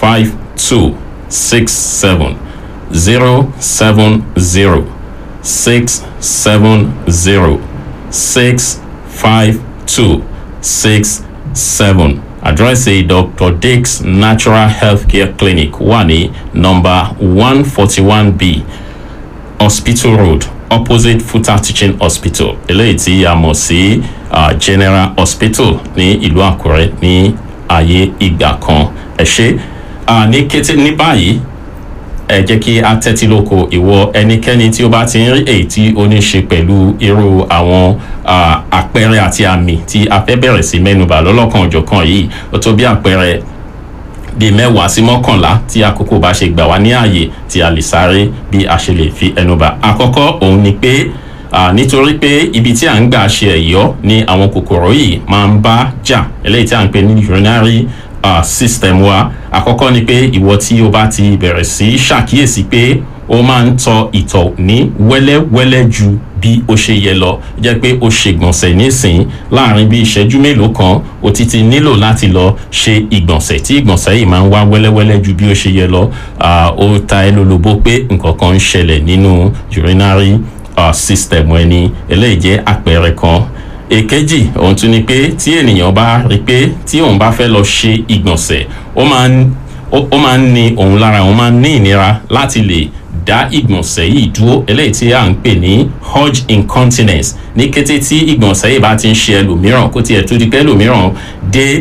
five two six seven zero seven zero six seven zero six five two six seven àdírẹ́sì dr dix natural healthcare clinic wà ní nọmba one forty one b hospital road opposite futa teaching hospital eléyìí tí a mọ̀ sí uh, general hospital ní ìlú àkúrẹ́ ní ayé ìgbà kan ẹ ṣe uh, ní kété ní báyìí ẹ jẹ́ kí a tẹ́tí lóko ìwọ ẹnikẹ́ni tí ó bá ti ń rí èyí tí ó ní ṣe pẹ̀lú irú àwọn àpẹẹrẹ àti àmì tí a fẹ́ bẹ̀rẹ̀ sí mẹ́nuba lọ́lọ́kan òjọ̀kan yìí ó tó bí àpẹẹrẹ bíi mẹ́wàá sí mọ́kànlá tí àkókò bá ṣe gbà wá ní ààyè tí a lè sáré bí a ṣe lè fi ẹnuba àkọ́kọ́ òun ni pé nítorí pé ibi tí à ń gbà ṣe ẹ̀yọ́ ni àwọn kòkòrò yìí máa ń bá jà eléyìí tí à ń pè ní urinary uh, system wa àkọ́kọ́ ni pé ìwọ tí o bá ti bẹ̀rẹ̀ sí ṣàkíyèsí pé ó máa ń tọ ìtọ̀ ní wẹ́lẹ́wẹ́lẹ́ ju bí ó ṣe yẹ lọ jẹ́ pé ó ṣe gbọ̀nsẹ̀ nísìn láàrin bí ìṣẹ́jú mélòó kan ó ti ti nílò láti lọ ṣe ìgbọ̀nsẹ̀ tí ìgbọ̀nsẹ̀ yìí máa ń wá wẹ́lẹ́wẹ́lẹ́ ju bí ó ṣe yẹ lọ ó ta ẹ lólobó pé nǹkan kan ń ṣẹlẹ̀ nínú urinary uh, system ẹni eléyìí jẹ́ àpẹẹrẹ kan èkejì òun tún ni pé tí ènìyàn bá rí pé tí òun bá fẹ́ lọ ṣe ìgbọ̀nsẹ̀ ó máa ń ó máa ń ní òun lára òun máa ń ní ìnira láti lè dá ìgbọ̀nsẹ̀ yìí dúró eléyìí tí à ń pè ní urge incontinence ní kété tí ìgbọ̀nsẹ̀ yìí bá ti ń ṣe ẹlòmíràn kó tiẹ̀ tó di pé ẹlòmíràn dé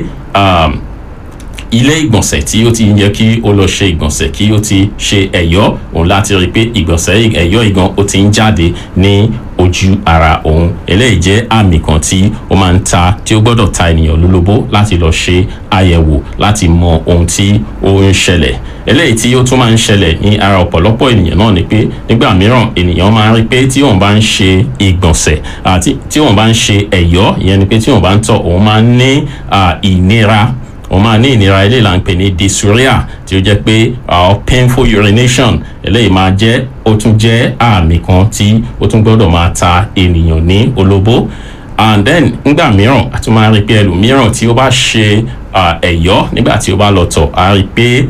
ilé ìgbọ̀nsẹ̀ tí ó ti yẹ kí ó lọ ṣe ìgbọ̀nsẹ̀ kí ó ti ṣe ẹ̀yọ́ òun láti rí i pé ìgbọ̀nsẹ̀ ẹ̀yọ́ ìgan ó ti ń jáde ní ojú ara òun eléyìí jẹ́ àmì kan tí ó máa ń ta tí ó gbọ́dọ̀ ta ènìyàn lólobó láti lọ ṣe àyẹ̀wò láti mọ ohun tí ó ń ṣẹlẹ̀ eléyìí tí ó tún máa ń ṣẹlẹ̀ ní ara ọ̀pọ̀lọpọ̀ ènìyàn náà ni pé nígbà mìíràn ènìyàn máa ń rí pé tí òun bá ń ṣe ìgbọ̀nsẹ̀ àti tí òun bá ń ṣe ẹ̀yọ́ ìyẹn ni pé tí òun bá ń tọ̀ òun máa ń ní ìnira wọ́n máa ní ìnira eléyìí là ń pè ní dysuria tí ó jẹ́ pé uh, painful urination eléyìí máa jẹ́ ó tún jẹ́ àmì kan tí ó tún gbọ́dọ̀ máa ta ènìyàn ní olóbó and then nígbà mìíràn a tún máa rí pé ẹlòmíràn tí ó bá ṣe ẹ̀yọ́ nígbà tí ó bá lọ tọ̀ a rí pé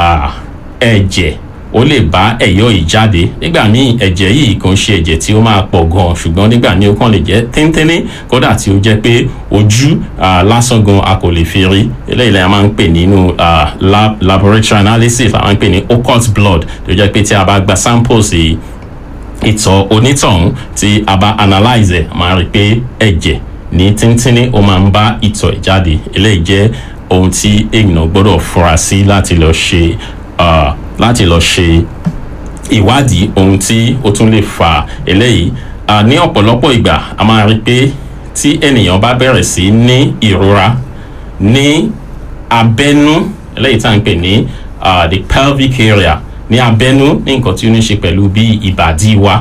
ẹ̀jẹ̀ ó lè bá ẹ̀yọ́ yìí jáde nígbà míì ẹ̀jẹ̀ yìí kò ń ṣe ẹ̀jẹ̀ tí ó máa pọ̀ gan ṣùgbọ́n nígbà míì ó kàn lè jẹ́ téńténí kódà tí ó jẹ́ pé ojú lásán gan a kò lè fi rí eléyìí la máa ń pè nínú lab laboratory analysis la máa ń pè ní occult blood tó jẹ́ pé tí a bá gba samples yìí ìtọ̀ onítọ̀hún tí a bá analyze ẹ̀ máa rí pé ẹ̀jẹ̀ ní tíntínní ó máa ń bá ìtọ̀ jáde eléyìí jẹ́ ohun tí èèyàn gbọ́dọ̀ fura sí láti lọ ṣe láti lọ ṣe ìwádìí ohun tí ó tún lè fa eléyìí ní ọ̀pọ̀lọpọ̀ ìgbà a máa rí pé tí ènìyàn bá bẹ̀rẹ̀ sí ní ìrora ní abẹ́nú eléyìí tá à ń pè ní the pelvic area ní abẹ́nú ní nǹkan tí ó ní ṣe pẹ̀lú bí ìbàdí wa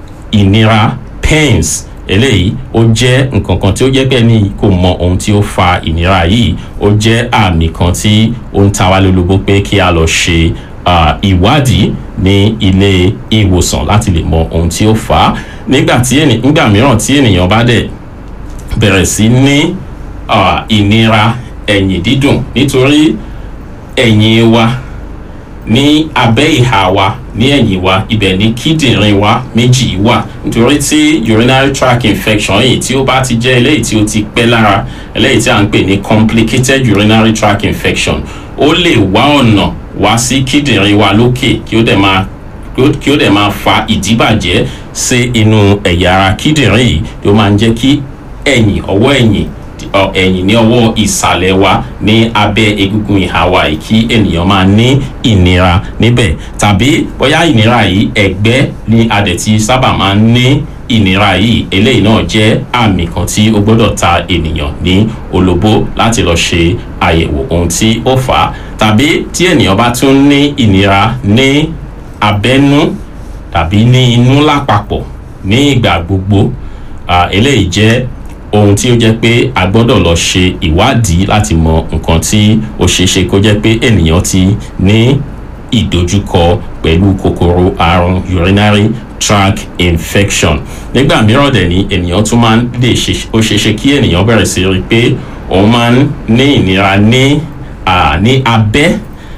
ìnira pains eléyìí ó jẹ́ nǹkan kan tí ó jẹ́ pé ní kò mọ ohun tí ó fa ìnira yìí ó jẹ́ àmì kan tí ó ń ta wá lólobó pé kí a lọ ṣe ìwádìí ní ilé ìwòsàn láti lè mọ ohun tí ó fà á nígbà tí nígbà mìíràn tí ènìyàn bá dẹ̀ bẹ̀rẹ̀ sí ní ìnira ẹ̀yìn dídùn nítorí ẹ̀yìn wa ní abẹ́ ìhà wa ní ẹ̀yìn wa ibẹ̀ ní kíndìnrín wa méjì wà nítorí tí urinary tract infection yìí tí ó bá ti jẹ́ eléyìí tí ó ti pẹ́ lára eléyìí tí a ń pè ní complicated urinary tract infection ó lè wá ọ̀nà wá sí kíndìnrín wa lókè kí ó dẹ̀ máa kí ó dẹ̀ máa fa ìdíbàjẹ́ sí inú ẹ̀yà ara kíndìnrín yìí tó máa ń jẹ́ kí ẹ̀yìn ọwọ́ ẹ̀yìn ẹ̀yìn ní ọwọ́ ìsàlẹ̀ wa ní abẹ́ egungun ìhà wa yìí kí ènìyàn máa ní ìnira níbẹ̀ tàbí bóyá ìnira yìí ẹ̀gbẹ́ ní adẹ̀tí sábà máa ń ní ìnira yìí eléyìí náà jẹ́ àmì kan tí ó gbọ́dọ̀ ta ènìyàn ní olóbó láti lọ ṣe àyẹ̀wò ohun tí ó fà á tàbí tí ènìyàn bá tún ní ìnira ní abẹ́nú tàbí ní inú lápapọ̀ ní ìgbà gbogbo eléyìí jẹ́ ohun tí ó jẹ́ pé a gbọ́dọ̀ lọ ṣe ìwádìí láti mọ nǹkan tí ó ṣeé ṣe kó jẹ́ pé ènìyàn ti ní ìdojúkọ pẹ̀lú kòkòrò àrùn urinary tract infection nígbà mìíràn dẹ̀ ni ènìyàn tún máa ń lè ṣe ó ṣeé ṣe kí ènìyàn bẹ̀rẹ̀ sí rí i pé òun máa ń ní ìnira ní ní abẹ́